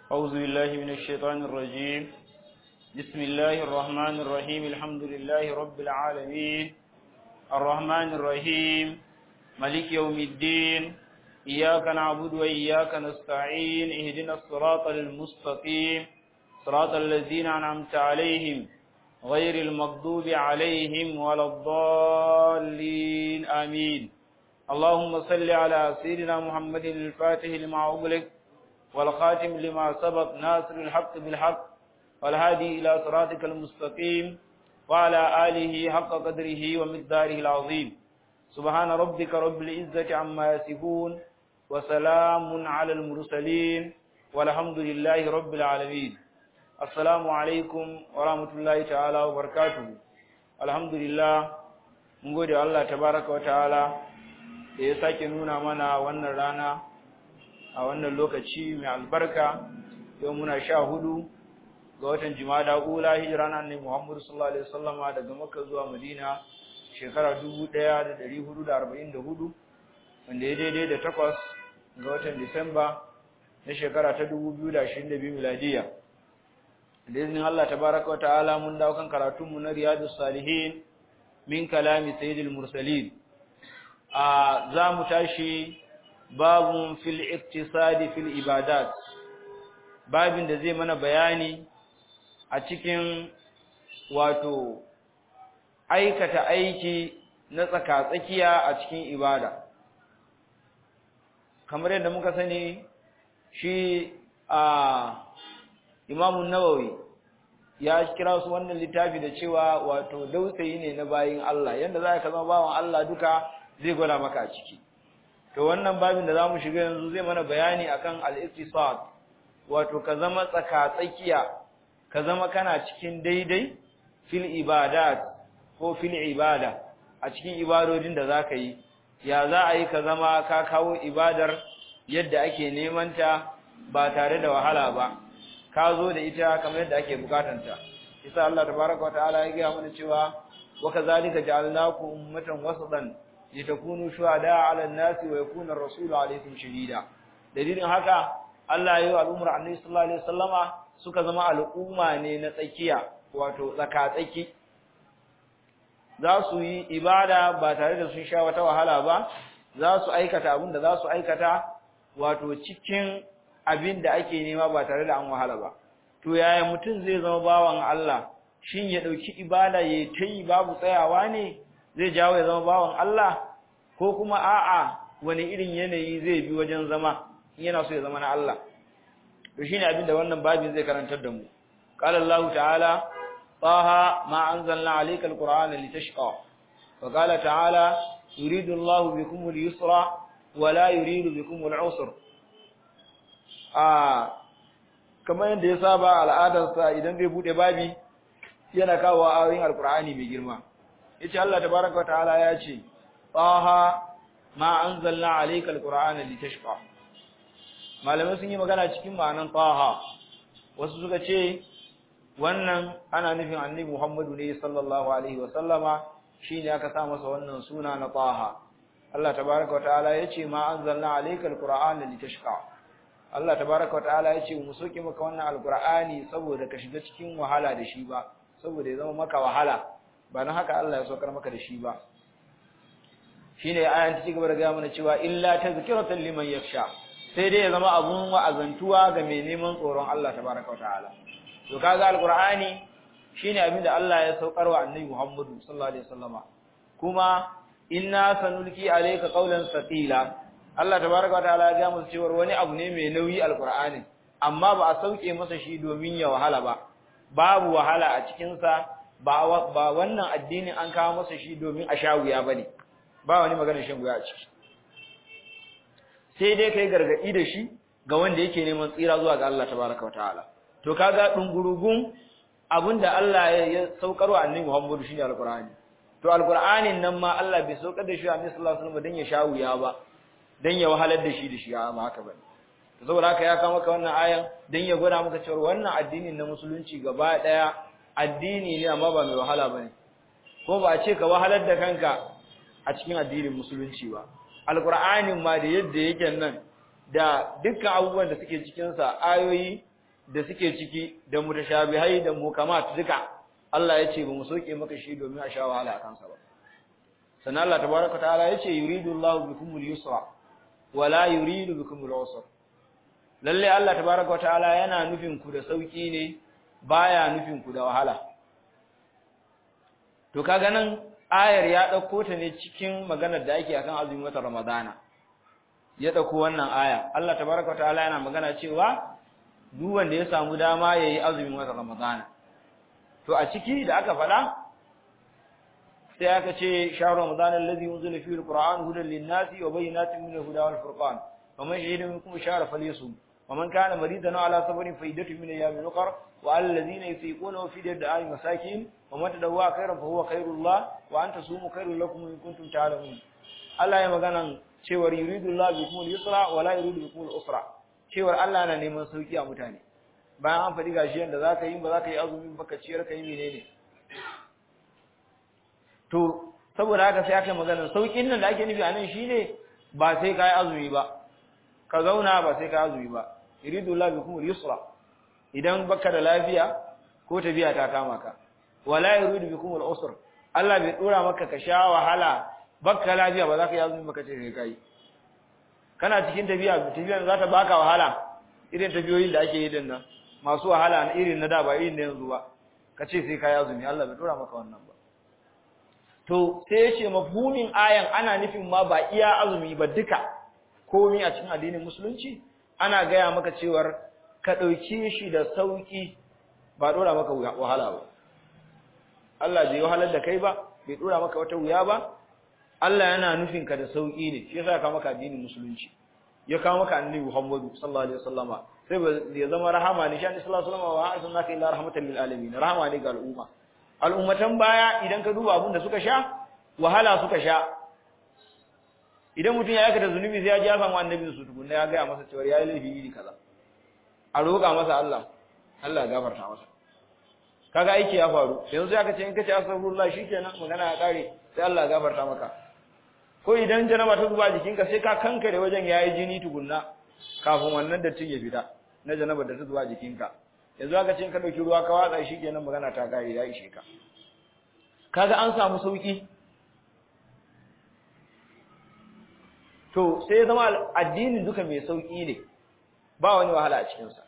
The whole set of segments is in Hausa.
أعوذ بالله من الشيطان الرجيم بسم الله الرحمن الرحيم الحمد لله رب العالمين الرحمن الرحيم ملك يوم الدين إياك نعبد وإياك نستعين اهدنا الصراط المستقيم صراط الذين أنعمت عليهم غير المغضوب عليهم ولا الضالين آمين اللهم صل على سيدنا محمد الفاتح لما أغلق والخاتم لما سبق ناصر الحق بالحق والهادي إلى صراطك المستقيم وعلى آله حق قدره ومقداره العظيم سبحان ربك رب العزة عما يصفون وسلام على المرسلين والحمد لله رب العالمين السلام عليكم ورحمة الله تعالى وبركاته الحمد لله mun gode Allah tabaraka wa ta'ala da ya sake nuna mana wannan rana a wannan lokaci mai albarka yau muna sha hudu ga watan jimada ula hijira na annabi Muhammad sallallahu alaihi wasallama daga Makka zuwa Madina shekara 1444 wanda ya daidai da takwas ga watan Disamba na shekara ta 2022 miladiya da izinin Allah tabaraka wa ta'ala mun dawo kan karatunmu na Riyadus Salihin min kalami Sayyidil Mursalin a za mu tashi babun fil iktisadi fil ibadat babin da zai mana bayani a cikin wato aikata aiki na tsakatsakiya a cikin ibada kamar yadda muka sani shi a imamun nawawi ya kira su wannan littafi da cewa wato dausayi ne na bayin Allah yadda za ka zama bawan Allah duka zai gwada maka a ciki to wannan babin da zamu shiga yanzu zai mana bayani akan al-iktisad wato ka zama tsaka-tsakiya ka zama kana cikin daidai fil ibadat ko fil ibada a cikin ibadodin da zaka yi ya za a yi ka zama ka kawo ibadar yadda ake neman ta ba tare da wahala ba ka zo da ita kamar yadda ake bukatanta isa Allah tabaraka wa ta'ala ya ga mana cewa wa kazalika ja'alnakum ummatan wasatan litakunu shuhada 'ala an-nasi wa yakuna ar-rasulu 'alaykum shahida dalilin haka Allah ya yi al'umar Annabi sallallahu alaihi wasallama suka zama al'umma ne na tsakiya wato tsaka-tsaki za su yi ibada ba tare da sun sha wata wahala ba za su aikata abin da za su aikata wato cikin abin da ake nema ba tare da an wahala ba to yaya mutum zai zama bawan Allah shin ya dauki ibada yayi tayi babu tsayawa ne zai jawo ya zama bawan Allah ko kuma a'a wani irin yanayi zai bi wajen zama in yana so ya zama na Allah to shine abin da wannan babin zai karantar da mu qala Allah ta'ala taha ma anzalna alayka alqur'ana litashqa wa qala ta'ala yuridu Allah bikum al-yusra wa la yuridu bikum al-usra a kamar yadda ya saba al'adarsa idan zai bude babi yana kawo ayoyin alqur'ani mai girma yace Allah tabaaraka wa ta'ala ya ce taha ma anzalna alayka alqur'ana litashqa malamai sun yi magana cikin ma'anan taha wasu suka ce wannan ana nufin annabi Muhammadu ne sallallahu alaihi wa sallama shine aka sa masa wannan suna na taha Allah tabaaraka wa ta'ala yace ma anzalna alayka alqur'ana litashqa Allah tabaaraka wa ta'ala yace mu soke maka wannan alqur'ani saboda ka shiga cikin wahala da shi ba saboda ya zama maka wahala ba na haka Allah ya saukar maka da shi ba shine ayan ta cigaba da ga mana cewa illa tazkiratan liman yakhsha sai dai ya zama abun wa'azantuwa ga mai neman tsoron Allah tabaraka wataala to kaga alqur'ani shine abin da Allah ya saukar wa annabi Muhammadu sallallahu alaihi wasallama kuma inna sanulki alayka qawlan saqila Allah tabaraka wataala ya ga musu cewa wani abu ne mai nauyi alqur'ani amma ba a sauke masa shi domin ya wahala ba babu wahala a cikin sa ba ba wannan addinin an kawo masa shi domin a sha wuya bane ba wani magana shan wuya a ciki sai dai kai gargadi da shi ga wanda yake neman tsira zuwa ga Allah tabaraka wa ta'ala to kaga dungurugun abinda Allah ya saukarwa annabi Muhammadu shine alqur'ani to alqur'anin nan ma Allah bai saukar da shi a annabi sallallahu alaihi wasallam dan ya sha wuya ba dan ya wahalar da shi da shi ba haka bane to saboda haka ya kawo maka wannan ayan dan ya gwada maka cewa wannan addinin na musulunci gaba daya addini ne amma ba mai wahala bane ko ba a ce ka wahalar da kanka a cikin addinin musulunci ba alqur'anin ma da yadda yake nan da dukkan abubuwan da suke cikin sa ayoyi da suke ciki da mutashabihai da mukamat duka Allah ya ce ba mu soke maka shi domin a sha wahala a kansa ba sannan Allah tabaraka ta'ala ya ce yuridu Allahu bikumul yusra wa la yuridu bikumul usra lalle Allah tabaraka ta'ala yana nufin ku da sauki ne baya nufin ku da wahala to kaga nan ayar ya dauko ta ne cikin maganar da ake akan azumin watan Ramadana ya dauko wannan aya Allah tabaraka ta'ala yana magana cewa duk wanda ya samu dama yayi azumin watan Ramadana to a ciki da aka fada sai aka ce shahru Ramadana allazi unzila fihi alquran hudan lin-nasi wa bayyinatin min al-huda wal-furqan faman shahida minkum shahra falyasum ومن كان مريضا على سفر فعدة من أيام أخر وعلى الذين يطيقونه فدية طعام مساكين ومن تدوى خيرا فهو خير الله وأن تصوموا خير لكم إن كنتم تعلمون Allah ya magana cewar yuridu Allah bikum al-yusra wa la yuridu bikum al-usra cewar Allah na neman sauki a mutane bayan an faɗi gashi yanda zaka yi ba zaka yi azumi ba ka ciyar ka yi menene to saboda haka sai aka magana saukin nan da ake nufi anan shine ba sai kai azumi ba ka zauna ba sai kai azumi ba yuridu Allah bikum al-yusra idan baka da lafiya ko tafiya ta kama ka wala yuridu bikum al-usra Allah bai dora maka ka sha wahala baka lafiya ba za ka yi azumi baka ce sai kai kana cikin tafiya tafiya za ta baka wahala irin tafiyoyin da ake yi din nan masu wahala na irin na da ba irin na yanzu ba ka ce sai kai azumi Allah bai dora maka wannan ba to sai ya ce mafhumin ayan ana nufin ma ba iya azumi ba duka komai a cikin addinin musulunci ana gaya maka cewar ka ɗauki shi da sauƙi ba ɗora maka wahala ba Allah bai wahalar da kai ba bai ɗora maka wata wuya ba Allah yana nufin ka da sauƙi ne shi yasa ka maka addinin musulunci ya kawo maka annabi Muhammadu sallallahu alaihi wasallama sai ya zama rahama ne shi annabi sallallahu alaihi wasallama wa arsalnaka illa rahmatan lil alamin rahama ne ga al'umma al'ummatan baya idan ka duba abin da suka sha wahala suka sha idan mutum ya aikata zunubi sai ya ji ya samu annabin su tukunna ya gaya masa cewa ya yi laifi iri kaza a roƙa masa Allah Allah ya gafarta masa kaga aiki ya faru yanzu aka ce in kace astaghfirullah shikenan magana ya kare sai Allah ya gafarta maka ko idan janaba ta zuba jikinka sai ka kankare wajen yayi jini tukunna kafin wannan dattin ya fita na janaba da ta zuba jikinka yanzu aka ce in ka dauki ruwa ka watsa shikenan magana ta kare ya ishe ka kaga an samu sauki to sai ya zama addinin duka mai sauki ne ba wani wahala a cikinsa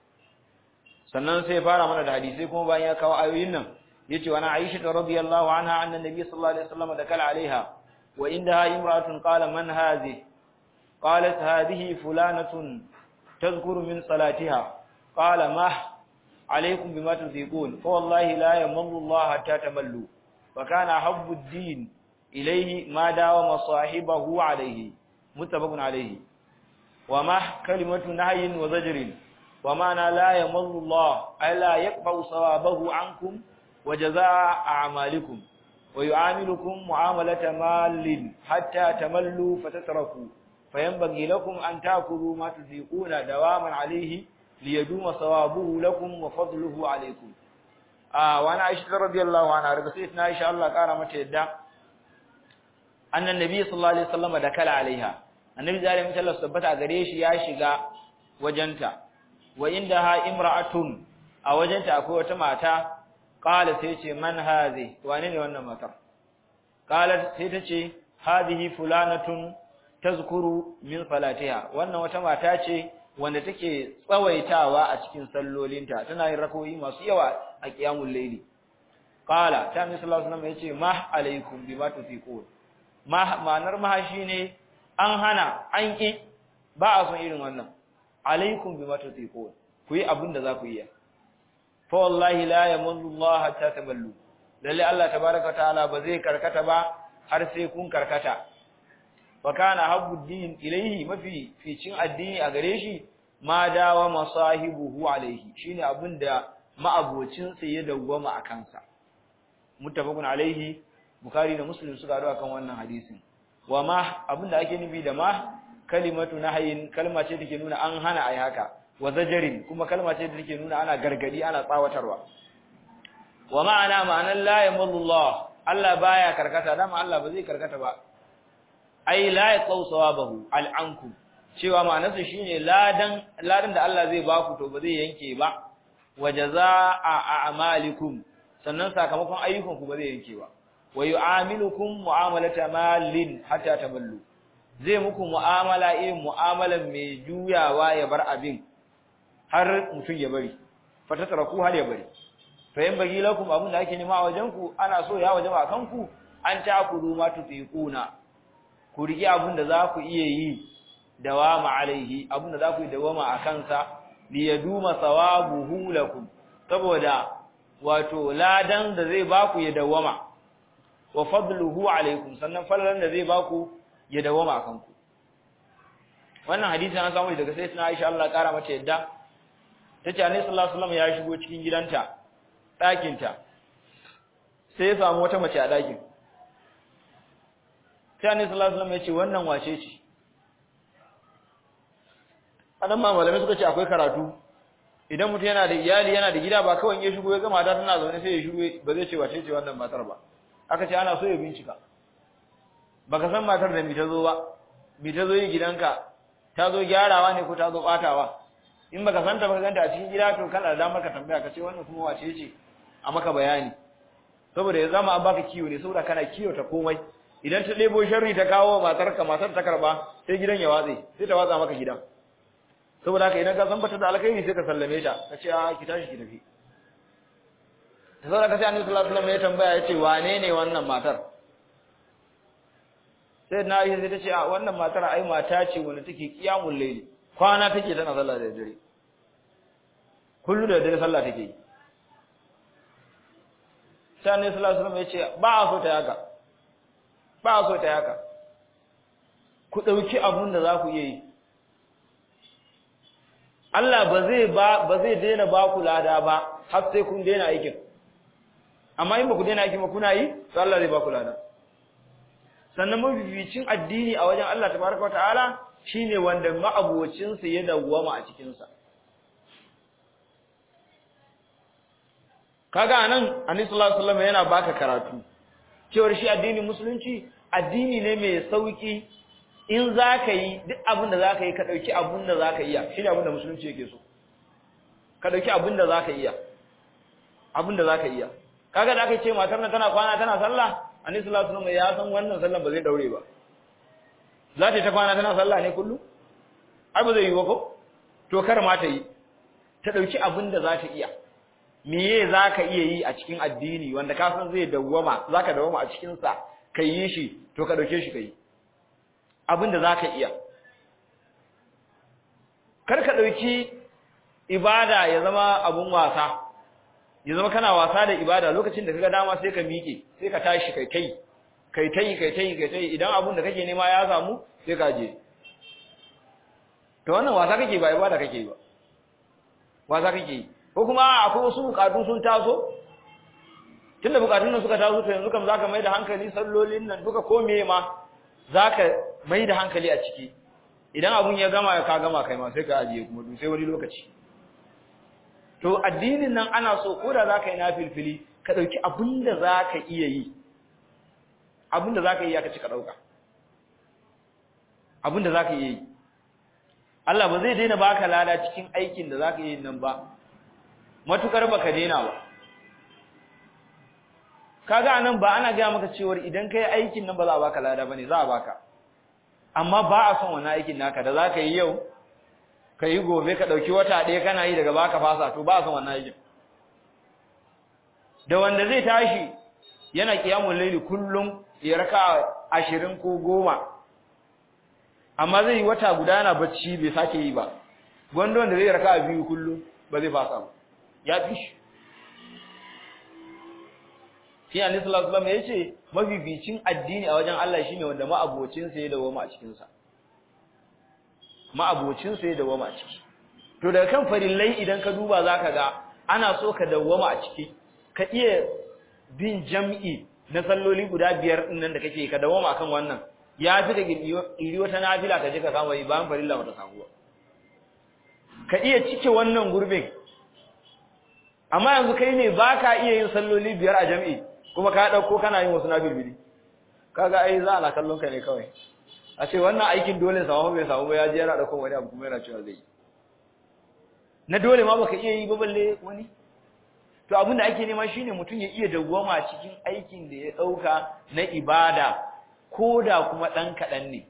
sannan sai fara mana da hadisai kuma bayan ya kawo ayoyin nan yace wa na Aisha radhiyallahu anha anna nabiy sallallahu alaihi wasallam dakala alaiha wa indaha imra'atun qala man hadhi qalat hadhihi fulanatun tadhkuru min salatiha qala ma عليكم بما تذيقون فوالله لا يمل الله حتى تملوا وكان حب الدين إليه ما داوم صاحبه عليه متفق عليه وما كلمة نهي وزجر ومعنى لا يمل الله ألا يقبع صوابه عنكم وجزاء أعمالكم ويعاملكم معاملة مال حتى تملوا فتتركوا فينبغي لكم أن تأكلوا ما تذيقون دواما عليه ليدوم صوابه لكم وفضله عليكم آه وانا عائشة رضي الله عنها رقصيتنا عائشة الله قال متى يدى أن النبي صلى الله عليه وسلم دكال عليها النبي صلى الله عليه وسلم ثبت أغريش ياشغا وجنتا وعندها امرأة أو وجنتا أكو وتماتا قال سيتي من هذه وانين وانا مطر قالت سيتي هذه فلانة تذكر من صلاتها وانا وتماتا ce wanda take tsawaitawa a cikin sallolinta tana yin rakoyi masu yawa a qiyamul layli qala ta annabi sallallahu alaihi wasallam yace ma alaikum bima tufiqun ma ma'anar ma shine an hana an ki ba a son irin wannan alaikum bima tufiqun ku yi abin da za ku yi fa wallahi la yamallu Allah hatta tamallu lalle Allah tabaaraka ta'ala ba zai karkata ba har sai kun karkata wa kana habbu din ilayhi mafi ficin addini a gare shi ma dawa masahibuhu alaihi shine abinda ma'abocin sa ya dawwama a kansa muttafaqun alaihi bukhari da muslim suka hadu akan wannan hadisin wa ma abinda ake nufi da ma kalimatu nahyin kalma ce take nuna an hana ai haka wa zajarin kuma kalma ce da take nuna ana gargadi ana tsawatarwa wa ma'ana ma'anan la yamallu Allah Allah baya karkata dama Allah ba zai karkata ba ai la yaqaw sawabahu al'ankum cewa ma'anarsa shine ladan ladan da Allah zai baku to ba zai yanke ba wa jazaa a'malikum sannan sakamakon ayyukanku ba zai yanke ba wa yu'amilukum mu'amalata malin hatta tamallu zai muku mu'amala irin mu'amalan mai juyawa ya bar abin har mutum ya bari fatatraku har ya bari fa yan bagi lakum abin da ake nema a wajen ku ana so ya wajaba akan ku an ta'kulu ma tutiquna ku rigi abin da za ku iya yi dawama alaihi abin da za ku yi dawama a kansa li yaduma thawabuhu lakum saboda wato ladan da zai baku ya dawama wa fadluhu alaikum sannan falalan da zai baku ya dawama a kanku wannan hadisi an samu daga sai suna Aisha Allah kara mata yadda tace Annabi sallallahu alaihi wasallam ya shigo cikin gidanta ɗakin ta sai ya samu wata mace a ɗakin sai Annabi sallallahu alaihi wasallam ya ce wannan wace ce anan ma malamai suka ce akwai karatu idan mutum yana da iyali yana da gida ba kawai ya shigo ya gama da tana zaune sai ya shigo ba zai ce wace ce wannan matar ba aka ce ana so ya bincika baka san matar da mi ta zo ba mi ta zo yi gidanka ta zo gyarawa ne ko ta zo batawa in baka san ta baka ganta a cikin gida to kana da damar ka tambaya ka ce wannan kuma wace ce a maka bayani saboda ya zama an baka kiwo ne saboda kana kiwo ta komai idan ta ɗebo sharri ta kawo matar ka matar ta karba sai gidan ya watse sai ta watsa maka gidan saboda haka idan ka san bata da alkhairi sai ka sallame ta ka ce a ki tashi ki tafi saboda ka sai annabi sallallahu alaihi wasallam ya tambaya ya ce wane ne wannan matar sai na yi sai ta ce a wannan matar ai mata ce wanda take kiyamul layli kwana take tana sallah da dare kullu da dare sallah take yi sai annabi sallallahu alaihi wasallam ya ce ba a so ta yaka ba a so ta yaka ku dauki abun da za ku iya yi Allah ba zai ba ba zai daina ba ku lada ba har sai kun daina aikin amma in ba ku daina aikin ba kuna yi to Allah zai ba ku lada sannan mafificin addini a wajen Allah tabaraka wa ta'ala shine wanda ma'abocin sa ya dawwama a cikin sa kaga anan Annabi sallallahu alaihi wasallam yana baka karatu cewar shi addinin musulunci addini ne mai sauki in zaka yi duk abin da zaka yi ka dauki abin da zaka iya shine abin da musulunci yake so ka dauki abin da zaka iya abin da zaka iya kaga da aka ce matar nan tana kwana tana sallah annabi sallallahu alaihi wasallam ya san wannan sallan ba zai daure ba za ta ta kwana tana sallah ne kullu ai ba zai yi ba ko to kar ma ta yi ta dauki abin da za ta iya meye za ka iya yi a cikin addini wanda ka san zai dawwama za ka dawwama a cikin sa ka yi shi to ka dauke shi ka yi abin da za ka iya kar ka dauki ibada ya zama abun wasa ya zama kana wasa da ibada lokacin da kaga dama sai ka miƙe sai ka tashi kai kai kai tai kai tai kai tai idan abun da kake nema ya samu sai ka je to wannan wasa kake ba ibada kake ba wasa kake ko kuma akwai wasu bukatu sun taso tunda bukatun nan suka taso to yanzu kam zaka mai da hankali sallolin nan duka ko me ma zaka mai da hankali a ciki idan abun ya gama ka gama kai ma sai ka ajiye kuma sai wani lokaci to addinin nan ana so ko da zaka yi nafilfili ka dauki abinda zaka iya yi abinda zaka yi ka ci ka dauka abinda zaka iya yi Allah ba zai daina baka lada cikin aikin da zaka yi nan ba matukar baka daina ba kaga anan ba ana ga maka cewa idan kai aikin nan ba za a baka lada bane za a baka amma ba a son wannan aikin naka da zaka yi yau ka yi gobe ka ɗauki wata ɗaya kana yi daga baka fasa to ba son wannan aikin da wanda zai tashi yana kiyamun laili kullum ya raka ashirin ko goma amma zai yi wata guda yana bacci bai sake yi ba wanda wanda zai raka biyu kullum ba zai fasa ba ya fi shi shi annabi sallallahu alaihi wasallam yace mafificin addini a wajen Allah shine wanda ma'abocin sa ya dawo a cikin sa ma'abocin sa ya dawo a ciki to daga kan farillai idan ka duba zaka ga ana so ka dawwama a ciki ka iya bin jam'i na salloli guda biyar din nan da kake ka dawwama akan wannan ya fi da iri wata nafila ka je ka kama yi bayan farilla wata sabuwa ka iya cike wannan gurbin amma yanzu kai ne baka iya yin salloli biyar a jam'i kuma ka dauko kana yin wasu nafilbili kaga ai za ana kallon ka ne kawai a ce wannan aikin dole samu bai samu ba ya je yana dauko wani abu kuma yana cewa zai na dole ma baka iya yi ba balle wani to abin da ake nema shine mutum ya iya dawwama cikin aikin da ya dauka na ibada ko da kuma dan kadan ne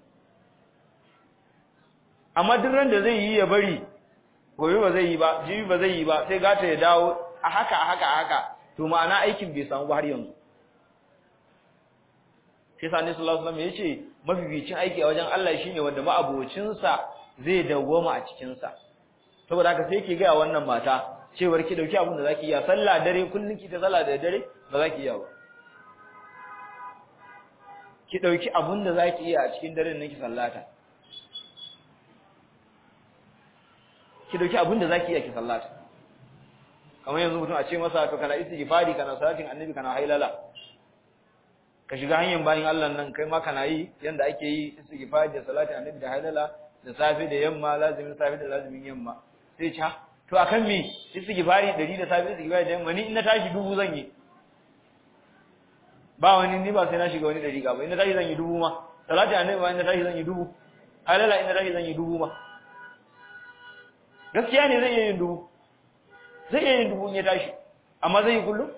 amma duk ran da zai yi ya bari gobe ba zai yi ba jibi ba zai yi ba sai gata ya dawo a haka a haka a haka to ma'ana aikin bai samu ba har yanzu sai sani sallallahu alaihi wasallam yace mafificin aiki a wajen Allah shine wanda ma'abocin sa zai dawwama a cikin sa saboda haka sai yake ga wannan mata cewar ki dauki abin da zaki iya sallah dare kullun ki ta sallah da dare ba zaki iya ba ki dauki abin da zaki iya a cikin daren nan ki sallata ki dauki abin da zaki iya ki sallata kamar yanzu mutum a ce masa to kana istighfari kana salatin annabi kana hailala ka shiga hanyar bayin Allah nan kai ma kana yi yanda ake yi istighfari da salatin annabi da hailala da safe da yamma lazimin safe da lazimin yamma sai ca to akan me istighfari 100 da safe istighfari da yamma ni in na tashi dubu zan yi ba wani ni ba sai na shiga wani dari ga ba in na tashi zan yi dubu ma salatin annabi ma in na tashi zan yi dubu hailala in na tashi zan yi dubu ma gaskiya ne zai iya yin dubu zai iya yin dubu in ya tashi amma zai yi kullum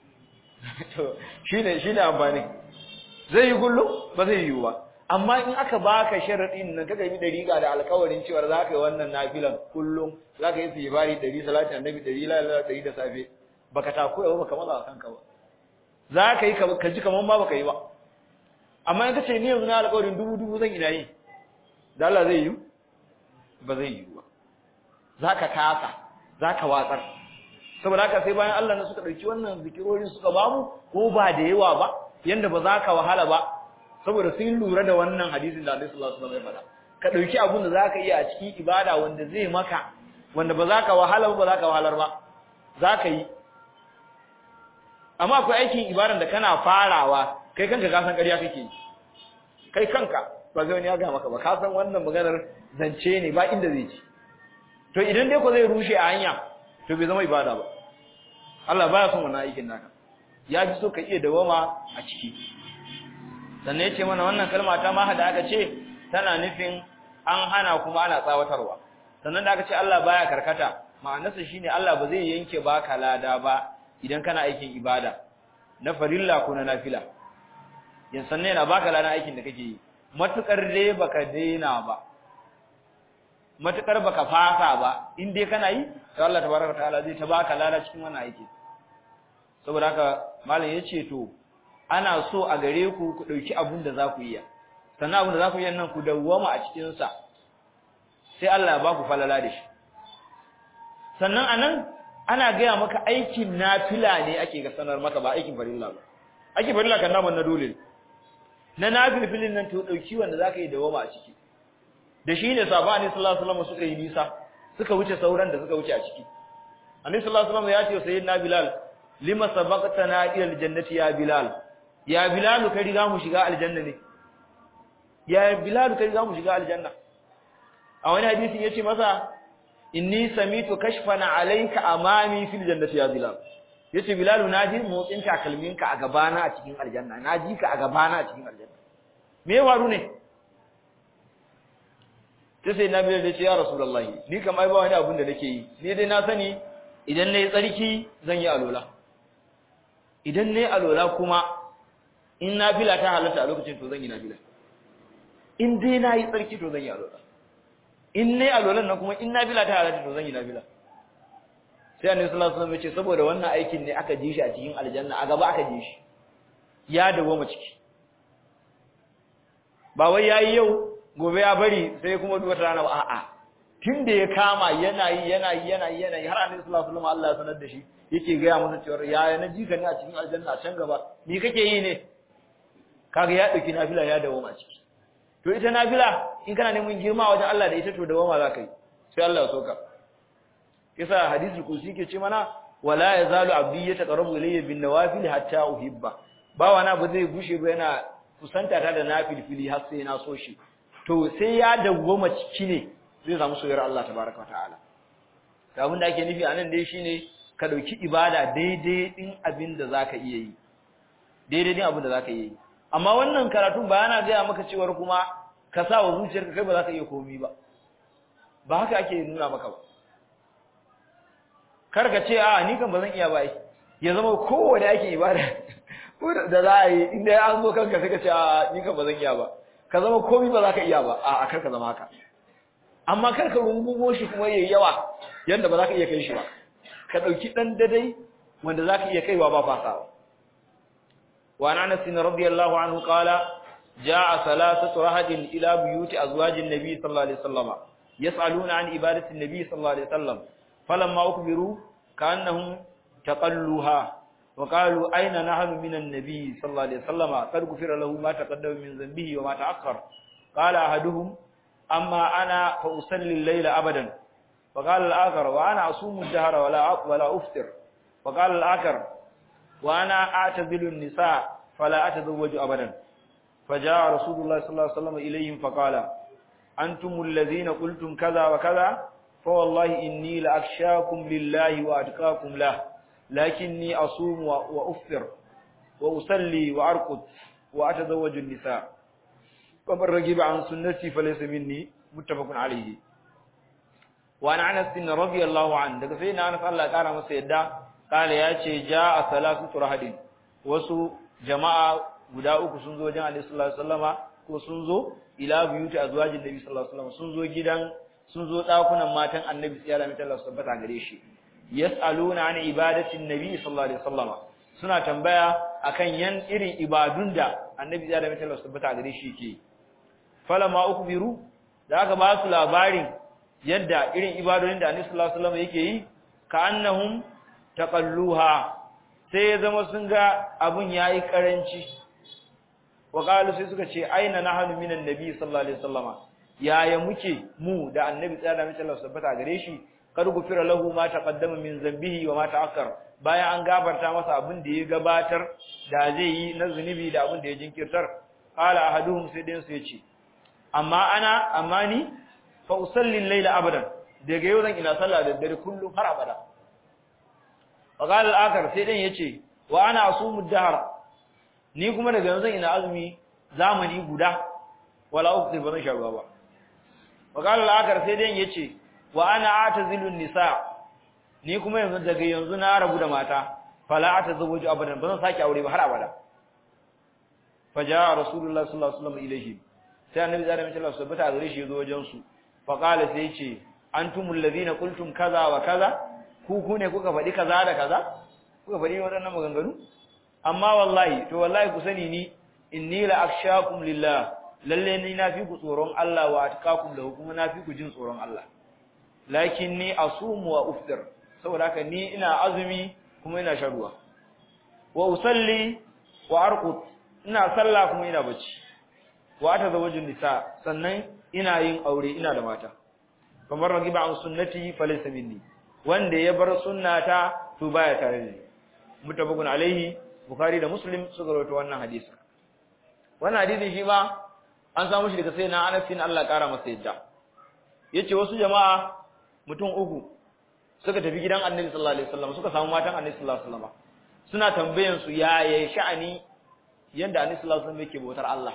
to shine shine amfani zai yi kullum ba zai yi ba amma in aka baka sharadin nan kaga yi dariƙa da alƙawarin cewa za ka yi wannan nafilan kullum za ka yi sibari 100 salati annabi 100 la ilaha 100 da safe baka takura ba baka maza kanka ba za ka yi ka ji kaman ma baka yi ba amma in ka ce ni yanzu na alƙawarin dubu dubu zan ina yi da Allah zai yi ba zai yi ba za ka kasa za ka watsar saboda haka sai bayan Allah ne suka dauki wannan zikirorin suka bamu ko ba da yawa ba yanda ba za ka wahala ba saboda sun lura da wannan hadisin da Annabi sallallahu alaihi wasallam ya faɗa ka dauki abun da zaka iya a cikin ibada wanda zai maka wanda ba za ka wahala ba ba za ka wahalar ba za ka yi amma akwai aikin ibadan da kana farawa kai kanka ka san ƙarya kake kai kanka ba zai wani ya ga maka ba ka san wannan maganar zance ne ba inda zai ci to idan dai ko zai rushe a hanya to bai zama ibada ba Allah baya son wannan aikin naka ya ji so ka iya dawama a ciki sannan yace mana wannan kalma ta ma da aka ce tana nufin an hana kuma ana tsawatarwa sannan da aka ce Allah baya karkata ma'anarsa shine Allah ba zai yanke baka lada ba idan kana aikin ibada na farilla ko na nafila yan sannan yana baka lada aikin da kake yi matukar dai baka daina ba matukar baka fasa ba in dai kana yi to Allah tabaraka ta'ala zai ta baka lada cikin wannan aiki saboda haka malam yace to ana so a gare ku ku dauki abun da za ku yi sannan abun da za ku yi nan ku dawwama a cikin sa sai Allah ya ba ku falala da shi sannan anan ana gaya maka aikin nafila ne ake ga sanar maka ba aikin farilla ba aikin farilla kan naman na dole na nafilfilin nan to dauki wanda zaka yi dawwama a ciki da shi ne sabani sallallahu alaihi wasallam suka yi nisa suka wuce sauran da suka wuce a ciki annabi sallallahu alaihi wasallam ya ce sayyidina bilal lima sabaqtana ila aljannati ya bilal ya bilal ka riga mu shiga aljanna ne ya bilal ka riga mu shiga aljanna a wani hadisi yace masa inni samitu kashfana alayka amami fil jannati ya bilal yace bilal naji motsin takalminka a gabana a cikin aljanna naji ka a gabana a cikin aljanna me ya faru ne sai sai nabi ya ce ya rasulullahi ni kam ai ba wani abun da nake yi ni dai na sani idan nayi tsarki zan yi alola idan nayi alola kuma in nafila ta halatta a lokacin to zan yi nafila in dai nayi tsarki to zan yi alola in nayi alolan nan kuma in nafila ta halatta to zan yi nafila sai annabi sallallahu alaihi wasallam ya ce saboda wannan aikin ne aka ji shi a cikin aljanna a gaba aka ji shi ya dawo mu ciki ba wai yayi yau gobe ya bari sai kuma wata rana ba a'a tunda ya kama yana yi yana yi yana yi yana yi har annabi sallallahu alaihi wasallam Allah ya sanar da shi yake ga masa cewa ya na ji ka ne a cikin aljanna a can gaba ni kake yi ne kaga ya dauki nafila ya dawo a ciki to ita nafila in kana neman girma wajen Allah da ita to dawo ma za ka yi sai Allah ya soka kisa hadisul kursi ke ce mana wala yazalu abdi yataqarrabu ilayya bin nawafil hatta uhibba bawa na ba zai gushe ba yana kusanta ta da nafilfili har sai na so shi to sai ya dawwama ciki ne zai samu soyayyar Allah tabaraka wa ta'ala to abin da ake nufi anan dai shine ka dauki ibada daidai din abin da zaka iya yi daidai din abin da zaka iya yi amma wannan karatun ba yana ga maka cewa kuma ka sa wa zuciyarka kai ba za ka iya komi ba ba haka ake nuna maka ba kar ka ce a ni kan ba zan iya ba ya zama kowane ake ibada da za a yi inda an zo kanka sai ka ce a ni kan ba zan iya ba ka zama komi ba za ka iya ba a kar ka zama haka amma kar ka rungumo shi kuma yayi yawa yanda ba za ka iya kai shi ba ka dauki dan dadai wanda za ka iya kaiwa ba fasawa wa anas radiyallahu anhu qala jaa thalathatu rahadin ila buyuti azwajin nabi sallallahu alaihi wasallam yas'aluna an ibadati nabi sallallahu alaihi wasallam falamma ukbiru ka'annahum taqalluha وقالوا أين نحن من النبي صلى الله عليه وسلم قد غفر له ما تقدم من ذنبه وما تأخر قال أحدهم أما أنا فأصلي الليل أبدا وقال الآخر وأنا أصوم الدهر ولا ولا أفطر وقال الآخر وأنا أعتزل النساء فلا أتزوج أبدا فجاء رسول الله صلى الله عليه وسلم إليهم فقال أنتم الذين قلتم كذا وكذا فوالله إني لأخشاكم لله وأتقاكم له لكني أصوم وأفطر وأصلي وأرقد وأتزوج النساء ومن رغب عن سنتي فليس مني متفق عليه وعن أنس رضي الله عنه daga sai na Anas Allah kara masa yadda kale ya ce jaa salatu turhadin wasu jama'a guda uku sun zo wajen Annabi sallallahu alaihi wasallama ko sun zo ila buyuti azwajin Nabi sallallahu alaihi wasallam sun zo gidan sun zo dakunan matan Annabi sallallahu alaihi wasallam tabbata gare shi yas'aluna an ibadatin nabi sallallahu alaihi wasallam suna tambaya akan yan irin ibadun da annabi ya da mai tabbata tabbata gare shi yake falama ukbiru da aka ba su labarin yadda irin ibadun da annabi sallallahu alaihi wasallam yake yi ka annahum taqalluha sai ya zama sun ga abun yayi karanci wa qalu sai suka ce aina nahnu minan nabi sallallahu alaihi wasallam yaya muke mu da annabi ya da mai tabbata gare shi kad gufira lahu ma taqaddama min zambihi wa ma ta'akkar bayan an gafarta masa abin da ya gabatar da zai yi na zunubi da abin da ya jinkirtar qala ahaduhum sai dai su yace amma ana amma ni fa usalli al-layla abadan daga yau zan ina sallah da dare kullum har abada wa qala al-akhar sai dai yace wa ana asumu ad-dahr ni kuma daga yau zan ina azumi zamani guda wala uqti ba zan sha ruwa ba wa qala al-akhar sai dai yace wa ana atazilun nisa ni kuma yanzu daga yanzu na rabu da mata fala atazawwaju abadan bazan sake aure ba har abada faja rasulullahi sallallahu alaihi wasallam ilaihi sai annabi da mai Allah subhanahu wa gare shi yazo wajen su fa qala sai yace antumul ladina qultum kaza wa kaza ku ku ne kuka faɗi kaza da kaza kuka faɗi waɗannan maganganu amma wallahi to wallahi ku sani ni inni la akhshakum lillah lalle ni na fi ku tsoron Allah wa atqakum lahu kuma na fi ku jin tsoron Allah lakin ni asumu wa uftir saboda haka ni ina azumi kuma ina sharuwa wa usalli wa arqut ina sallah kuma ina bacci wa atazawwaju nisa sannan ina yin aure ina da mata kamar ragiba an sunnati falaysa minni wanda ya bar sunnata to baya tare da ni mutabakun alaihi bukhari da muslim suka rawaito wannan hadisi wannan hadisi shi ma an samu shi daga sayyidina Anas bin Allah kara masa yadda yace wasu jama'a mutum uku suka tafi gidan Annabi sallallahu alaihi wasallam suka samu matan Annabi sallallahu alaihi wasallam suna tambayan su ya ya sha'ani yanda Annabi sallallahu alaihi wasallam yake bautar Allah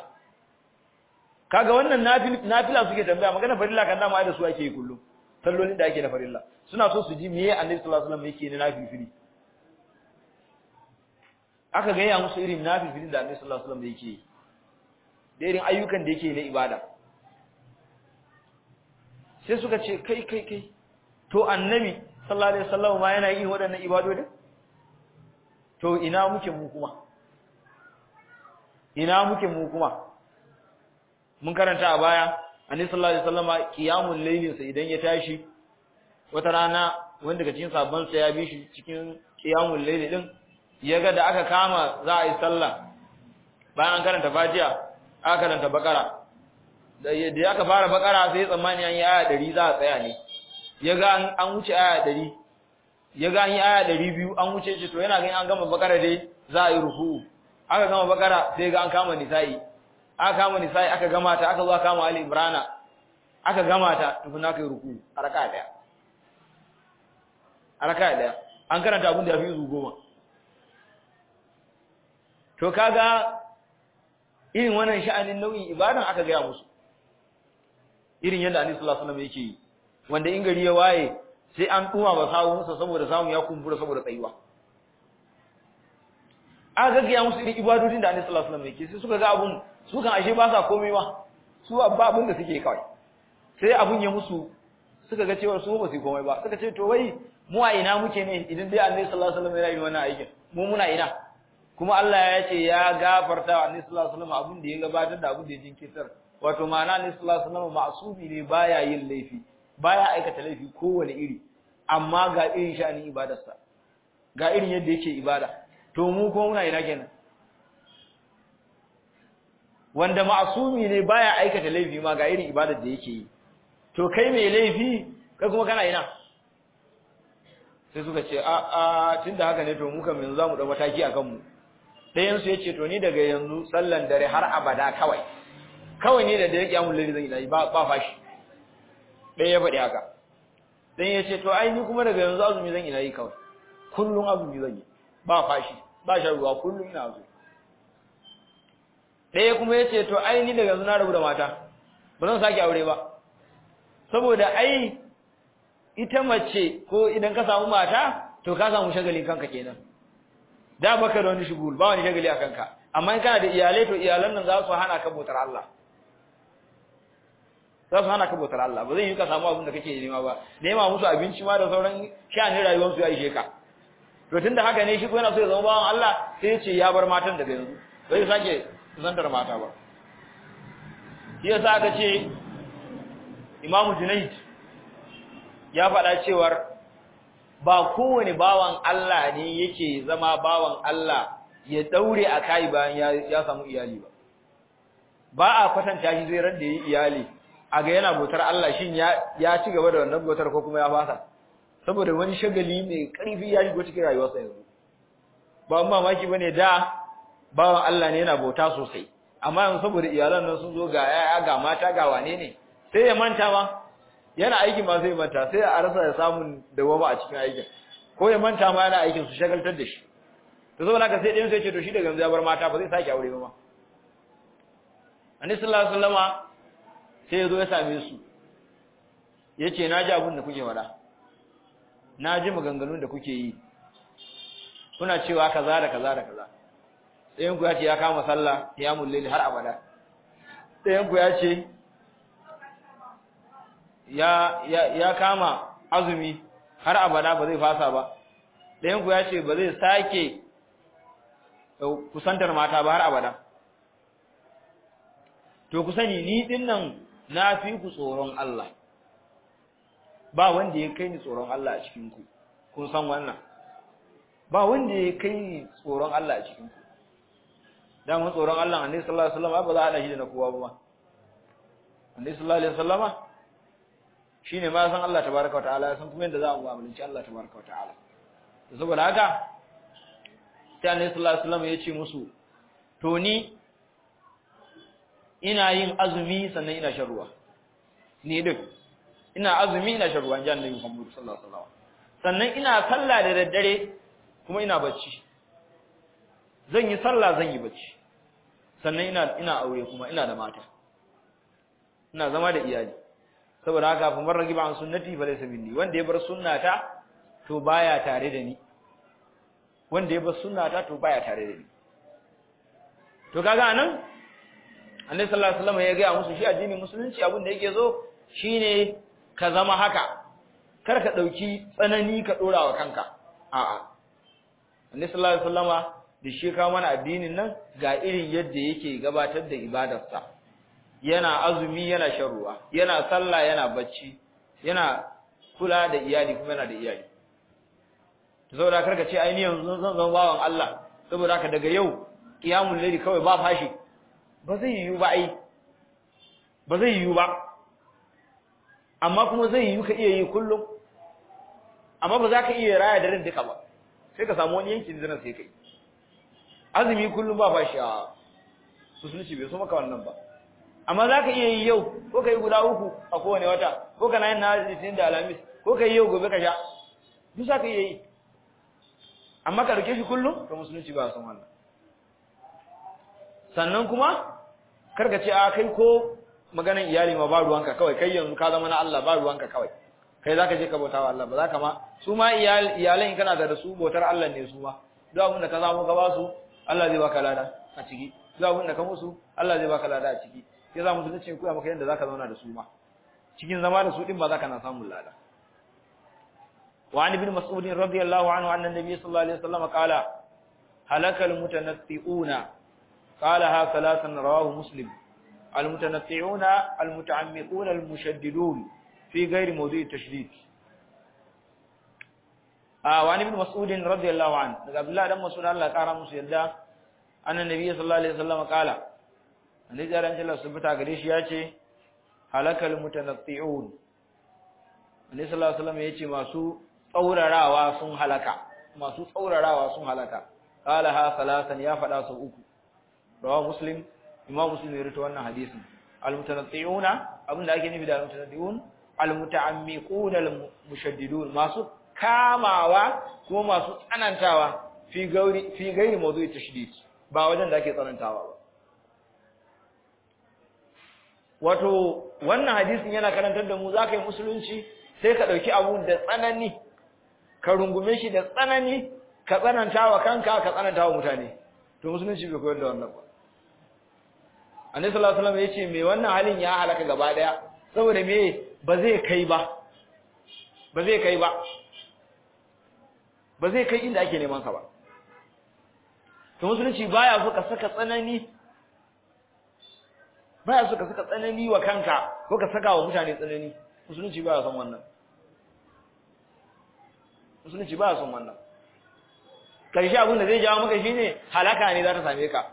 kaga wannan nafila suke tambaya magana farilla kan dama da su ake yi kullum sallolin da ake na farilla suna so su ji meye Annabi sallallahu alaihi wasallam yake ne nafilfili aka ga ya musu irin nafilfilin da Annabi sallallahu alaihi wasallam yake yi da irin ayyukan da yake na ibada sai suka ce kai kai kai to annabi sallallahu alaihi wasallam ma yana yin waɗannan ibadodi to ina muke mu kuma ina muke mu kuma mun karanta a baya annabi sallallahu alaihi wasallam qiyamul laylin sa idan ya tashi wata rana wanda daga cikin sabban sa ya bi shi cikin qiyamul layli din yaga da aka kama za a yi sallah bayan an karanta fatiha aka karanta bakara da ya aka fara bakara sai tsammani an yi aya 100 za a tsaya ne yaga an wuce aya 100 yaga an yi aya 200 an wuce shi to yana ganin an gama bakara dai za a yi ruku'u aka gama bakara sai ga an kama nisa'i aka kama nisa'i aka gama ta aka zo aka kama ali imrana aka gama ta tukun aka yi ruku'u a raka daya a raka daya an karanta abin da ya fi izu goma to kaga irin wannan sha'anin nau'in ibadan aka gaya musu irin yadda Annabi sallallahu alaihi wasallam yake yi wanda in gari ya waye sai an duma ba sawunsa saboda samun ya kumbura saboda tsayuwa aka gaggaya musu irin ibadodin da Annabi sallallahu alaihi wasallam yake sai suka ga abun su kan ashe ba sa komai ba su abba abin da suke kawai sai abun ya musu suka ga cewa su ba su komai ba suka ce to wai mu a ina muke ne idan dai Annabi sallallahu alaihi wasallam yana yin wannan aikin mu muna ina kuma Allah ya ce ya gafarta wa Annabi sallallahu alaihi wasallam abin da ya gabatar da abin da ya jinkirtar wato ma'ana Annabi sallallahu alaihi wasallam ma'sumi ne baya yin laifi baya aikata laifi kowane iri amma ga irin sha'anin ibadarsa ga irin yadda yake ibada to mu kuma muna ina kenan wanda ma'sumi ne baya aikata laifi ma ga irin ibadar da yake yi to kai mai laifi kai kuma kana ina sai suka ce a a tunda haka ne to mu kam yanzu zamu dau mataki akan mu ɗayan su yace to ni daga yanzu sallan dare har abada kawai kawai ne da dare kiyamul laili zan yi ba ba fashi ɗaya ya faɗi haka dan yace to ai ni kuma daga yanzu azumi zan ina yi kawai kullun azumi zan yi ba fashi ba shan ruwa kullun ina azumi ɗaya kuma yace to ai ni daga yanzu na rabu da mata ba zan sake aure ba saboda ai ita mace ko idan ka samu mata to ka samu shagali kanka kenan da baka da wani shugul ba wani shagali a kanka amma in kana da iyalai to iyalan nan za su hana ka bautar Allah za su hana ka bautar Allah ba zai yi ka samu abin da kake nema ba nema musu abinci ma da sauran sha'anin rayuwar su ya ishe ka to tunda haka ne shi ko yana so ya zama bawan Allah sai ya ce ya bar matan daga yanzu bai sake zantar mata ba shi yasa aka ce Imamu Junayd ya faɗa cewar ba kowane bawan Allah ne yake zama bawan Allah ya daure a kai bayan ya samu iyali ba ba a kwatanta shi zai ran da yi iyali a ga yana bautar Allah shin ya ya ci gaba da wannan bautar ko kuma ya fasa saboda wani shagali mai ƙarfi ya shigo cikin rayuwarsa yanzu ba mamaki bane da bawan Allah ne yana bauta sosai amma yanzu saboda iyalan nan sun zo ga yaya ga mata ga wane ne sai ya manta ma yana aiki ma sai ya manta sai a rasa ya samu dawama a cikin aikin ko ya manta ma yana aikin su shagaltar da shi to saboda haka sai ɗayan sai ce to shi daga yanzu ya bar mata ba zai sake aure ba ma annabi sallallahu alaihi wasallama sai ya zo ya same su ya ce na ji abin da kuke faɗa na ji maganganun da kuke yi kuna cewa kaza da kaza da kaza ɗayan ku ya ce ya kama sallah ya mullili har abada ɗayan ku ya ce ya ya kama azumi har abada ba zai fasa ba ɗayan ku ya ce ba zai sake kusantar mata ba har abada to ku sani ni din nan na fi ku tsoron Allah ba wanda ya kai ni tsoron Allah a cikin ku kun san wannan ba wanda ya kai ni tsoron Allah a cikin ku dan mun tsoron Allah annabi sallallahu alaihi wasallam ba za a hada shi da na kowa ba annabi sallallahu alaihi wasallama shine ma san Allah tabaaraka ta'ala san kuma yadda za a mu'amalanci Allah tabaaraka ta'ala to saboda haka sai Annabi sallallahu alaihi wasallam ya ce musu to ni ina yin azumi sannan ina shan ruwa ni duk ina azumi ina shan ruwa jan Annabi Muhammad sallallahu alaihi wasallam sannan ina sallah da daddare kuma ina bacci zan yi sallah zan yi bacci sannan ina ina aure kuma ina da mata ina zama da iyali saboda haka fa man ragiba an sunnati fa laysa minni wanda ya bar sunnata to baya tare da ni wanda ya bar sunnata to baya tare da ni to kaga anan Annabi sallallahu alaihi wasallam ya ga musu shi addinin musulunci abin da yake zo shine ka zama haka kar ka dauki tsanani ka dora wa kanka a'a Annabi sallallahu alaihi wasallama da shi ka mana addinin nan ga irin yadda yake gabatar da ibadarsa yana azumi yana shan ruwa yana sallah yana bacci yana kula da iyali kuma yana da iyali to saboda karka ce ai ni yanzu zan zama bawan Allah saboda haka daga yau qiyamul layli kawai ba fashi ba zai yiwu ba ai ba zai yiwu ba amma kuma zai yiwu ka iya yi kullum amma ba za ka iya raya daren duka ba sai ka samu wani yankin zinan sai kai azumi kullum ba fashi a musulunci bai so maka wannan ba amma za ka iya yi yau ko ka yi guda uku a kowane wata ko ka na yin na litinin da alamis ko ka yi yau gobe ka sha duk za ka iya yi amma ka rike shi kullum to musulunci ba san wannan sannan kuma kar ka ce a kai ko maganan iyali ma ba ruwanka kawai kai yanzu ka zama na Allah ba ruwanka kawai kai zaka je ka bauta wa Allah ba zaka ma su ma iyalan kana da su bautar Allah ne su ma duk abin da ka samu ka ba su Allah zai baka lada a ciki duk abin da ka musu Allah zai baka lada a ciki sai za mu tuna ce koya maka yadda zaka zauna da su ma cikin zama da su din ba zaka na samun lada wa an ibn mas'ud radiyallahu anhu anna nabiy sallallahu alaihi wasallam qala halaka almutanatti'una qalaha thalathan rawahu muslim almutanatti'una almuta'ammiquna almushaddidun fi ghairi mawdu'i tashdid ah wa an ibn mas'ud radiyallahu anhu daga abdullah dan mas'ud Allah kara musu yadda anna nabiy sallallahu alaihi wasallam qala annabi jaran Allah subhanahu gare shi yace halakal mutanatti'un annabi sallallahu alaihi wasallam yace masu tsaurarawa sun halaka masu tsaurarawa sun halaka qala ha salasan ya fada su uku rawa muslim imam muslim ya rawaito wannan hadisin al mutanatti'una abinda ake nufi da al mutanatti'un al muta'ammiqun al mushaddidun masu kamawa kuma masu tsanantawa fi gauri fi gairi mawdu'i tashdid ba wajen da ake tsanantawa ba wato wannan hadisin yana karantar da mu za ka yi musulunci sai ka ɗauki abu da tsanani ka rungume shi da tsanani ka tsananta wa kanka ka tsananta wa mutane to musulunci bai koyar da wannan ba annabi sallallahu alaihi wasallam yace me wannan halin ya halaka gaba daya saboda me ba zai kai ba ba zai kai ba ba zai kai inda ake neman sa ba to musulunci baya so ka saka tsanani baya so ka saka tsanani wa kanka ko ka saka wa mutane tsanani musulunci baya son wannan musulunci baya son wannan karshe abin da zai jawo maka shine halaka ne za ta same ka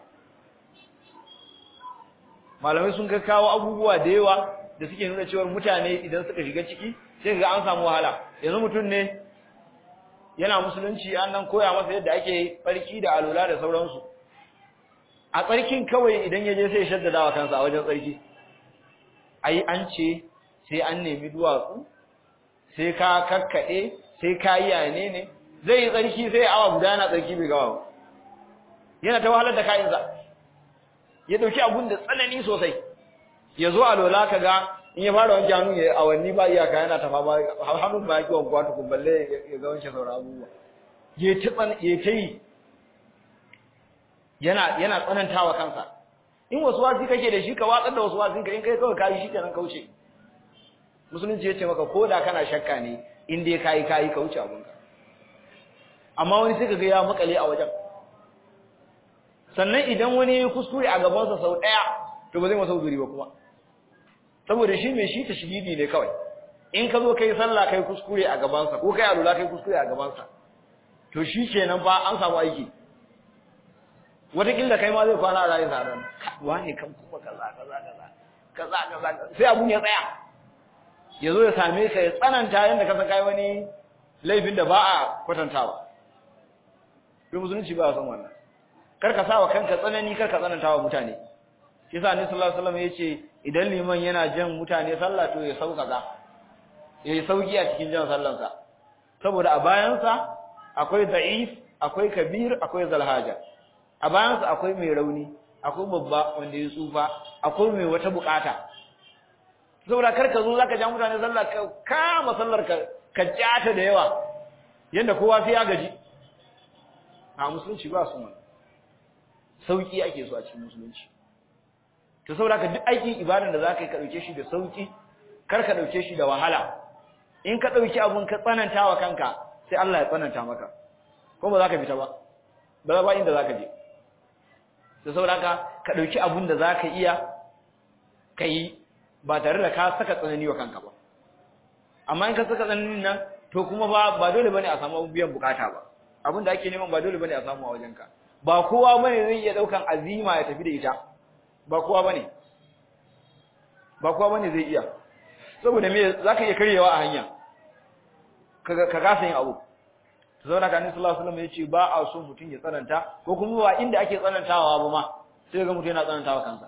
malamai sun ga kawo abubuwa da yawa da suke nuna cewa mutane idan suka shiga ciki sai ga an samu wahala yanzu mutum ne yana musulunci an nan koya masa yadda ake farki da alula da sauransu a tsarkin kawai idan ya je sai shaddada wa kansa a wajen tsarki ai an ce sai an nemi duwatsu sai ka kakkaɗe sai ka yi yane ne zai yi tsarki sai awa guda yana tsarki bai gawa yana ta wahalar da kayansa ya ɗauki abun da tsanani sosai ya zo a lola ka ga in ya fara wanke hannu ya awanni ba iyaka yana tafa ba hannun ba ya ki wankuwa tukun balle ya ga wanke sauran abubuwa ya ta yi yana yana tsanantawa kansa in wasu wasi kake da shi ka watsar da wasu wasin ka in kai kawai kayi shi kenan kauce musulunci ya ce maka ko da kana shakka ne in dai kayi kayi kauce abunka amma wani sai kaga ya makale a wajen sannan idan wani ya kuskure a gabansa sau ɗaya to ba zai masa uzuri ba kuma saboda shi mai shi ta shigidi ne kawai in ka zo kai sallah kai kuskure a gabansa ko kai alula kai kuskure a gabansa to shi kenan fa an samu aiki wataƙila kai ma zai kwana a rayu zaran wane kan kuma kaza kaza kaza kaza kaza sai abun ya tsaya ya zo ya same ka ya tsananta yadda ka san kai wani laifin da ba a kwatantawa sai musulunci ba san wannan kar ka sa wa kanka tsanani kar ka tsananta wa mutane shi yasa annabi sallallahu alaihi wasallam yace idan liman yana jan mutane sallah to ya sauka za ya yi sauki a cikin jan sallansa saboda a bayansa akwai da'if akwai kabir akwai zalhaja a bayansa akwai mai rauni akwai babba wanda ya tsufa akwai mai wata bukata saboda kar ka zo zaka ja mutane sallah ka kama sallar ka ka jata da yawa yanda kowa sai ya gaji a musulunci ba su man sauki ake so a cikin musulunci to saboda ka duk aikin ibadan da zaka yi ka dauke shi da sauki kar ka dauke shi da wahala in ka dauki abun ka tsananta wa kanka sai Allah ya tsananta maka ko ba za ka fita ba ba ba inda za ka je da saboda ka ka dauki abun da za ka iya ka yi ba tare da ka saka tsanani wa kanka ba amma in ka saka tsananin nan to kuma ba ba dole bane a samu biyan bukata ba abin da ake neman ba dole bane a samu a wajenka ba kowa bane zai iya daukan azima ya tafi da ita ba kowa bane ba kowa bane zai iya saboda me zaka iya karyewa a hanya ka ka kasa yin abu zauna ka annabi sallallahu alaihi wasallam yace ba a so mutun ya tsananta ko kuma ba inda ake tsanantawa ba ma sai ga mutun yana tsanantawa kansa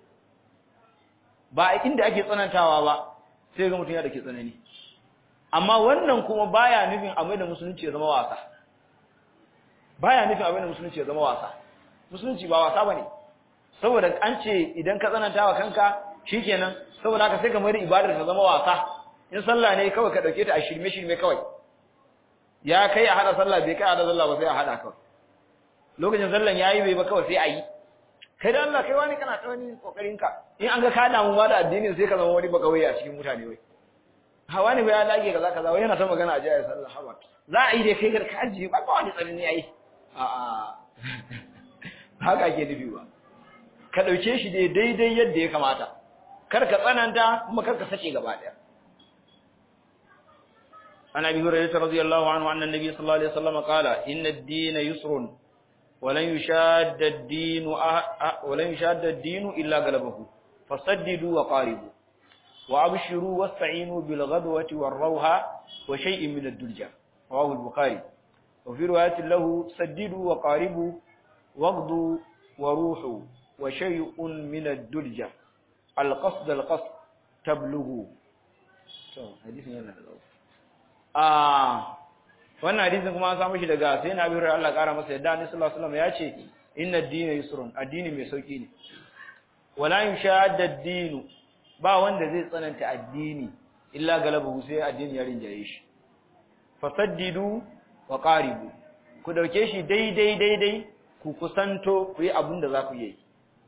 ba inda ake tsanantawa ba sai ga mutun yana da ke tsanani amma wannan kuma baya nufin a da musulunci ya zama wasa baya nufin a da musulunci ya zama wasa musulunci ba wasa bane saboda an ce idan ka tsananta wa kanka shikenan saboda haka sai ka mai ibadar ta zama wasa in sallah ne kawai ka dauke ta a shirme shirme kawai ya kai a hada sallah bai kai a hada sallah ba sai a hada kawai lokacin sallan yayi bai ba kawai sai a yi kai da Allah kai wani kana ta wani kokarin ka in an ga ka damu ma da addinin sai ka zama wani bakawai a cikin mutane wai hawa ne bai ya dage kaza kaza wai yana ta magana a jiya ya sallah hawa za a yi dai kai ka ajiye ba ba wani tsarin yayi a a haka ake nufi ba ka dauke shi dai daidai yadda ya kamata kar ka tsananta kuma kar ka sake gaba daya عن ابي هريره رضي الله عنه ان النبي صلى الله عليه وسلم قال ان الدين يسر ولن يشاد الدين أه ولن يشاد الدين الا غلبه فسددوا وقاربوا وابشروا واستعينوا بالغدوه والروحه وشيء من الدلجه رواه البخاري وفي روايه له سددوا وقاربوا واغدوا وروحوا وشيء من الدلجه القصد القصد تبلغوا حديث yana da ah wannan hadisin kuma an samu shi daga sai na bihar Allah kara masa yadda Annabi sallallahu alaihi wasallam ya ce inna ad-dina yusrun addini mai sauki ne wala yushadda ad-dinu ba wanda zai tsananta addini illa galabahu sai addini ya rinjaye shi fasaddidu wa qaribu ku dauke shi daidai daidai ku kusanto ku yi abin da za ku yi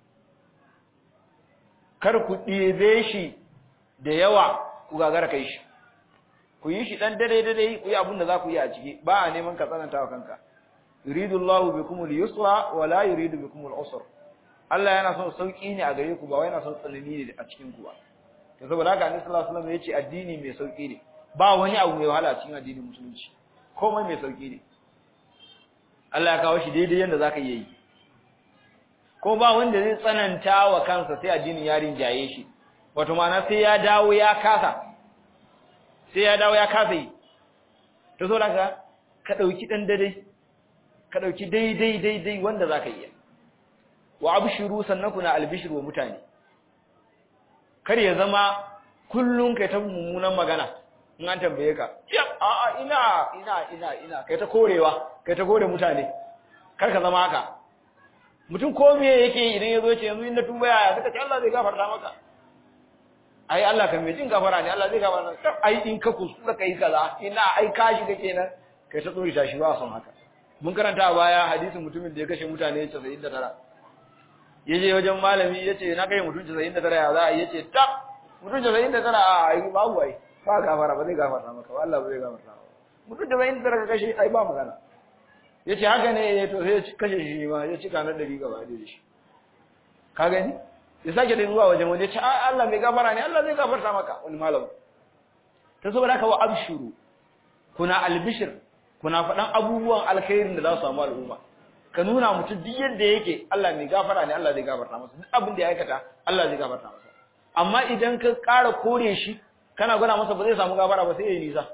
kar ku ɗebe shi da yawa ku gagara kai shi ku yi shi dan dare dare ku yi abin da za ku yi a ciki ba a neman ka tsananta wa kanka yuridu Allahu bikum al-yusra wa la yuridu bikum al-usra Allah yana son sauki ne a gare ku ba wai yana son tsanani ne a cikin ku ba to saboda haka Annabi sallallahu alaihi wasallam yace addini mai sauki ne ba wani abu mai wahala a cikin addinin musulunci komai mai sauki ne Allah ya kawo shi daidai yanda zaka yi ko ba wanda zai tsananta wa kansa sai addinin ya rinjaye shi wato ma'ana sai ya dawo ya kasa sai ya dawo ya kasa yi to so daga ka dauki dan dare ka dauki daidai daidai wanda zaka yi wa abshiru sannan kuna albishru wa mutane kar ya zama kullun kai ta mummunan magana in an tambaye ka a a ina ina ina ina kai ta korewa kai ta kore mutane kar ka zama haka mutum ko me yake idan ya zo ce yanzu in na tuba yaya suka ce Allah zai gafarta maka ai Allah kan mai jin gafara ne Allah zai gafara ka ai in ka kuskura kai kaza ina ai ka shiga kenan kai ta tsori ta shi ba son haka mun karanta a baya hadisin mutumin da ya kashe mutane 99 yaje wajen malami yace na kai mutum 99 ya za a yace ta mutum 99 a ai babu ai ba gafara ba zai gafarta maka Allah ba zai gafarta maka mutum 99 ka kashe ai ba magana yace haka ne to sai ya kashe shi ma ya cika na 100 gaba da shi ka gani ya sake da zuwa wajen wani ya ce Allah mai gafara ne Allah zai gafarta maka wani malam ta saboda haka wa abshuru kuna albishir kuna faɗan abubuwan alkhairin da za su samu al'umma ka nuna mutum duk yadda yake Allah mai gafara ne Allah zai gafarta masa duk abin da ya aikata Allah zai gafarta masa amma idan ka ƙara kore shi kana gwada masa ba zai samu gafara ba sai ya yi nisa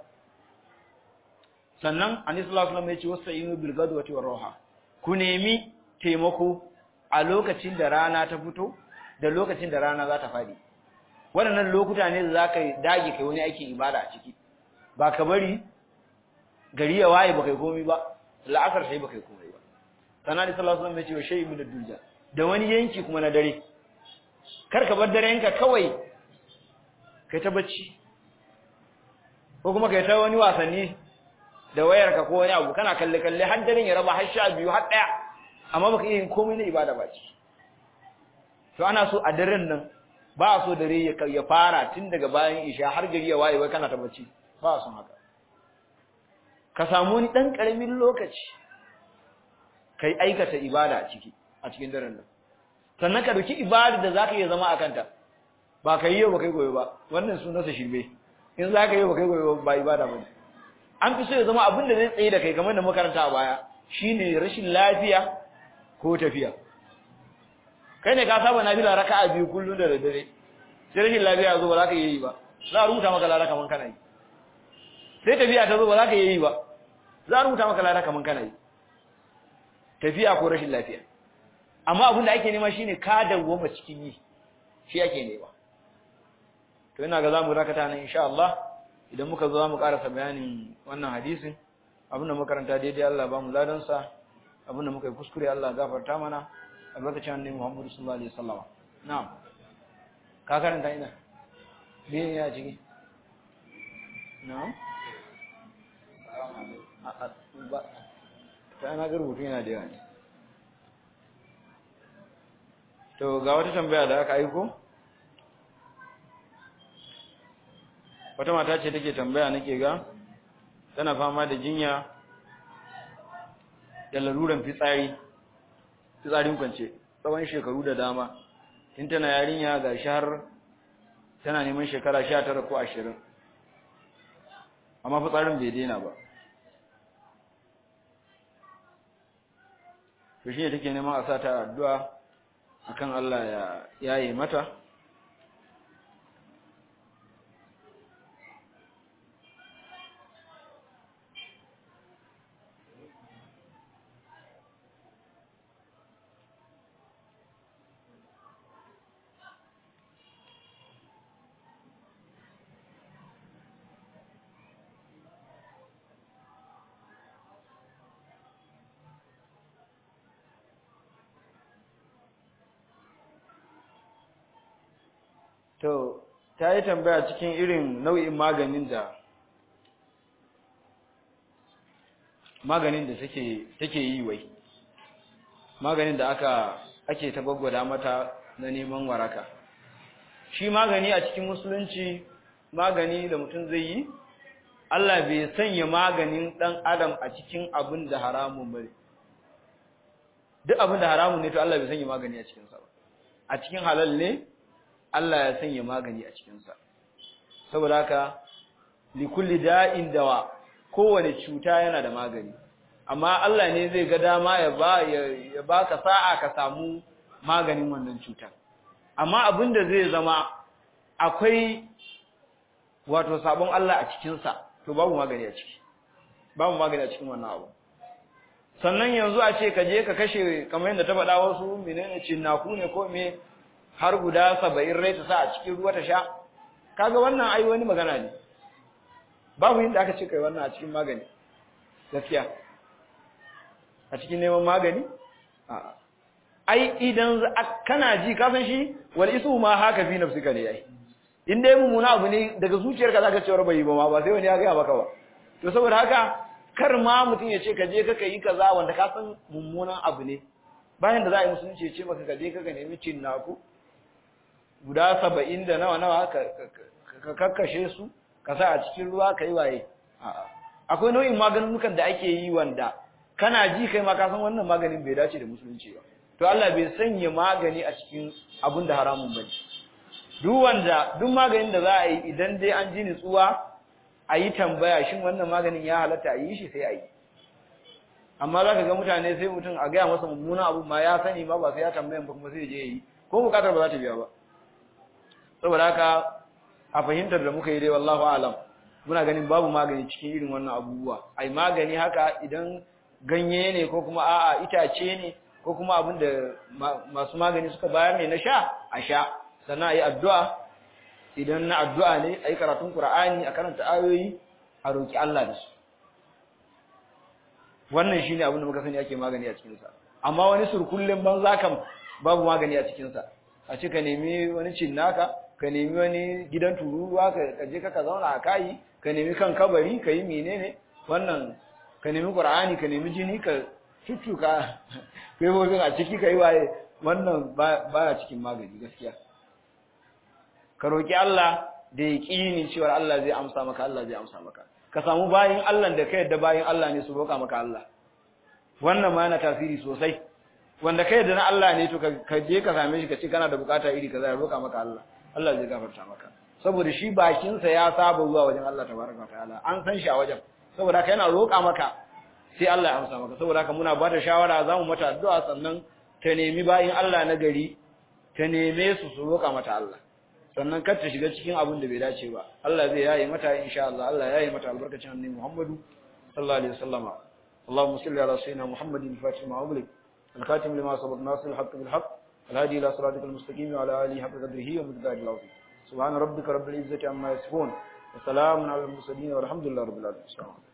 sannan annabi sallallahu alaihi wasallam ya ce wasta'inu bil ghadwati war rawha ku nemi taimako a lokacin da rana ta fito da lokacin da rana za ta fadi waɗannan lokuta ne da za ka dage kai wani aikin ibada a ciki ba ka bari gari ya waye ba kai komai ba la'asar sai ba kai komai ba sannan da sallallahu alaihi wasallam ya ce wa shay'in min ad-dulja da wani yanki kuma na dare kar ka bar darenka kawai kai ta bacci ko kuma kai ta wani wasanni da wayarka ko wani abu kana kalle kalle har daren ya raba har sha biyu har daya amma baka iya yin komai na ibada ba ci to ana so a daren nan ba a so dare ya fara tun daga bayan isha har gari ya waye wai kana ta bacci ba a son haka ka samu wani dan karamin lokaci kai aikata ibada a ciki a cikin daren nan sannan ka dauki ibada da zaka iya zama a kanta ba kai yau ba kai goyo ba wannan sunansa shirme in zaka yi ba kai goyo ba ibada ba an fi so ya zama abin da zai tsaye da kai kamar da makaranta a baya shine rashin lafiya ko tafiya kai ne ka saba nafila raka'a biyu kullun da daddare sai rashin lafiya zo ba za ka yi ba za a rubuta maka lada kaman kana yi sai tafiya ta zo ba za ka yi ba za a rubuta maka lada kaman kana yi tafiya ko rashin lafiya amma abin da ake nema shine ka dawwama cikin yi shi ake nema to ina ga zamu rakata nan insha Allah idan muka zo mu karasa bayanin wannan hadisin abinda makaranta daidai Allah ba mu ladan sa abinda muka yi kuskure Allah gafarta mana albarkacin annabi Muhammad sallallahu alaihi wasallam na'am ka karanta ina me ne a ciki na ba ta na ga rubutu yana da yawa ne to ga wata tambaya da aka aiko wata mata ce take tambaya nake ga tana fama da jinya da laruran fitsari fitsarin kwance tsawon shekaru da dama tun tana yarinya ga har tana neman shekara sha tara ko ashirin amma fitsarin bai daina ba to shi ne take neman a sa ta addu'a akan Allah ya yaye mata To, ta yi tambaya cikin irin nau'in maganin da maganin da take take yi wai. Maganin da aka ake ta gwaggwada mata na neman waraka. Shi magani a cikin musulunci magani da mutum zai yi, Allah bai sanya maganin ɗan adam a cikin abin da haramun bane. Duk abin da haramun ne to Allah bai sanya magani a cikinsa ba. A cikin halal ne, Allah ya sanya magani a cikinsa saboda haka likulli da'in dawa kowane cuta yana da magani amma Allah ne zai ga dama ya ba ya baka sa'a ka samu maganin wannan cutar amma abinda zai zama akwai wato sabon Allah a cikinsa to babu magani a ciki babu magani a cikin wannan abu sannan yanzu a ce ka je ka kashe kamar yadda ta faɗa wasu menene cinnaku ne ko me har guda saba'in rai ta sa a cikin ruwa ta sha kaga wannan ai wani magana ne babu inda aka ce kai wannan a cikin magani gaskiya a cikin neman magani a'a ai idan kana ji ka san shi wal isu ma haka fi nafsika ne ai in dai mummuna abu ne daga zuciyarka zaka ce bai ba ma ba sai wani ya ga maka ba to saboda haka kar ma mutum ya ce ka je ka yi kaza wanda ka san mummunan abu ne bayan da za a yi musulunci ya ce maka ka je ka nemi cin naku guda saba'in da nawa nawa ka kakkashe su ka sa a cikin ruwa ka yi waye akwai nau'in maganunukan da ake yi wanda kana ji kai ma ka san wannan maganin bai dace da musulunci ba to Allah bai sanya magani a cikin abun da haramun bane duk wanda duk maganin da za a yi idan dai an ji nutsuwa a yi tambaya shin wannan maganin ya halatta a yi shi sai a yi amma za ka ga mutane sai mutum a gaya masa mummunan abu ma ya sani ma ba sai ya tambayan ba kuma sai je yi ko bukatar ba za ta biya ba saboda haka a fahimtar da muka yi dai wallahu alam muna ganin babu magani cikin irin wannan abubuwa ai magani haka idan ganye ne ko kuma a'a itace ne ko kuma abin da masu magani suka bayar ne na sha a sha sannan a yi addu'a idan na addu'a ne a yi karatun Kur'ani a karanta ayoyi a roƙi Allah da su wannan shi ne abin da muka sani ake magani a cikinsa amma wani surkullin banza kam babu magani a cikinsa a ce ka nemi wani cinnaka ka nemi wani gidan tururuwa ka je ka zauna a kayi ka nemi kan kabari ka yi menene wannan ka nemi Kur'ani ka nemi jini ka cuccuka faifofin a ciki ka yi waye wannan baya cikin magani gaskiya ka roƙi Allah da ya ƙini cewa Allah zai amsa maka Allah zai amsa maka ka samu bayin Allah da ka yadda bayin Allah ne su roƙa maka Allah wannan ma yana tasiri sosai wanda ka yadda na Allah ne to ka je ka same shi ka ce kana da bukata iri kaza ya roƙa maka Allah Allah zai gafarta maka saboda shi bakinsa ya saba zuwa wajen Allah tabaraka ta'ala an san shi a wajen saboda haka yana roƙa maka sai Allah ya amsa maka saboda haka muna bada shawara za mu mata addu'a sannan ta nemi bayin Allah na gari ta neme su su roƙa mata Allah sannan kar ta shiga cikin abin da bai dace ba Allah zai yaye mata insha Allah Allah ya yaye mata albarkacin annabi Muhammadu sallallahu alaihi wasallama اللهم صل على سيدنا محمد الفاتح ما أغلق الخاتم لما سبق ناصر الحق بالحق الهادي إلى صراطك المستقيم وعلى آله حق قدره ومقداره العظيم سبحان ربك رب العزة عما يصفون وسلام على المرسلين والحمد لله رب العالمين